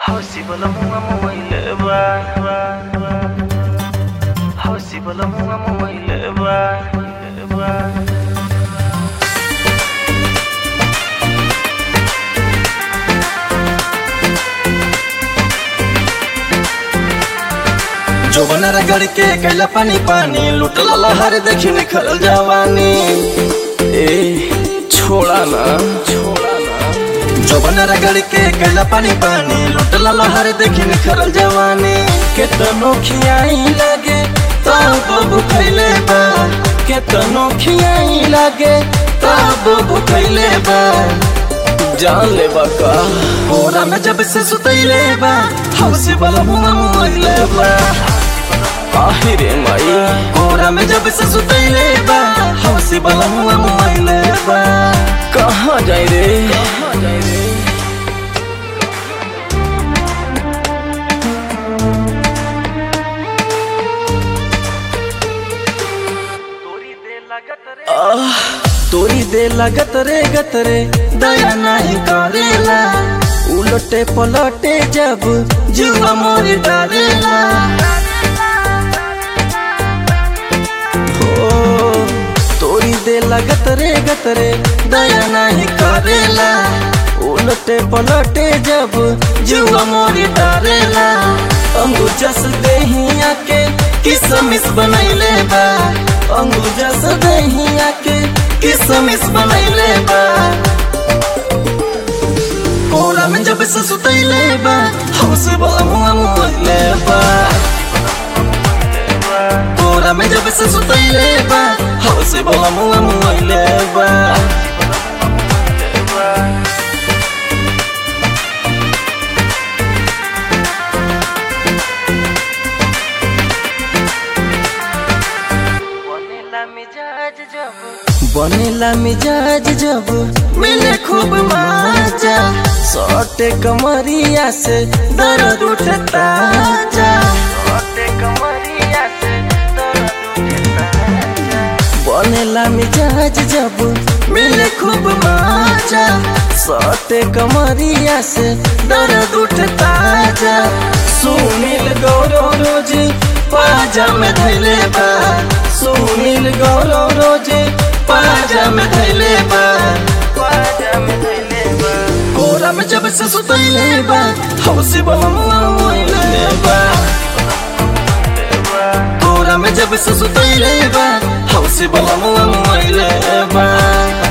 Hausi bala munga mamaile ba Hausi bala munga mamaile ba ba जोबन रगड़ के कैला पानी पानी लुटल लहर देखी निखरल जवानी ए छोड़ा ना छोड़ा ना जोबन रगड़ के कैला पानी पानी लुटल लहर देखी निखरल जवानी केतनो खियाई लागे तब भूखैले बा केतनो खियाई लागे तब भूखैले बा जान ले बका कोरा में जब से सुतैले बा हौसे वाला मुंह मोइले बा आहिरे माई कोरा में जब से सुतैले बा हौसे वाला मुंह मोइले बा कहाँ जाई रे कहाँ जाई रे तोरी दे लागत रे आह, तोरी दे लगत रे गत रे दया नहीं करेला उलटे पलटे जब जुआ मोर डरेला हो तोरी दे लगत रे गत रे दया नहीं करेला उलटे पलटे जब जुआ मोर डरेला अंगूजस देहिया के किसमिस बनैले बा अंगूजस देहिया के किसमिस बनैले बा कोरा में जब से सुतैले बा हमसे बला मुआ मुआइले बा कोरा में जब से सुतैले बा हमसे बला मुआ मुआइले बा बनेला मिजाज जब बनेला मिजाज जब मिले खूब मजा सटे कमरिया से दर्द उठता जा ओटे कमरिया से दर्द उठता बनेला मिजाज जब मिले खूब मजा सटे कमरिया से दर्द उठता जा सुनील गौरव रोज पाजा में धैले बा सुनील गौरव रोज पाजा में धैले बा पाजा में धइले बा कोरा में जब से सुतैले बा हौसे बलमुआइले बा कोरा में जब से सुतैले बा हौसे बलमुआइले बा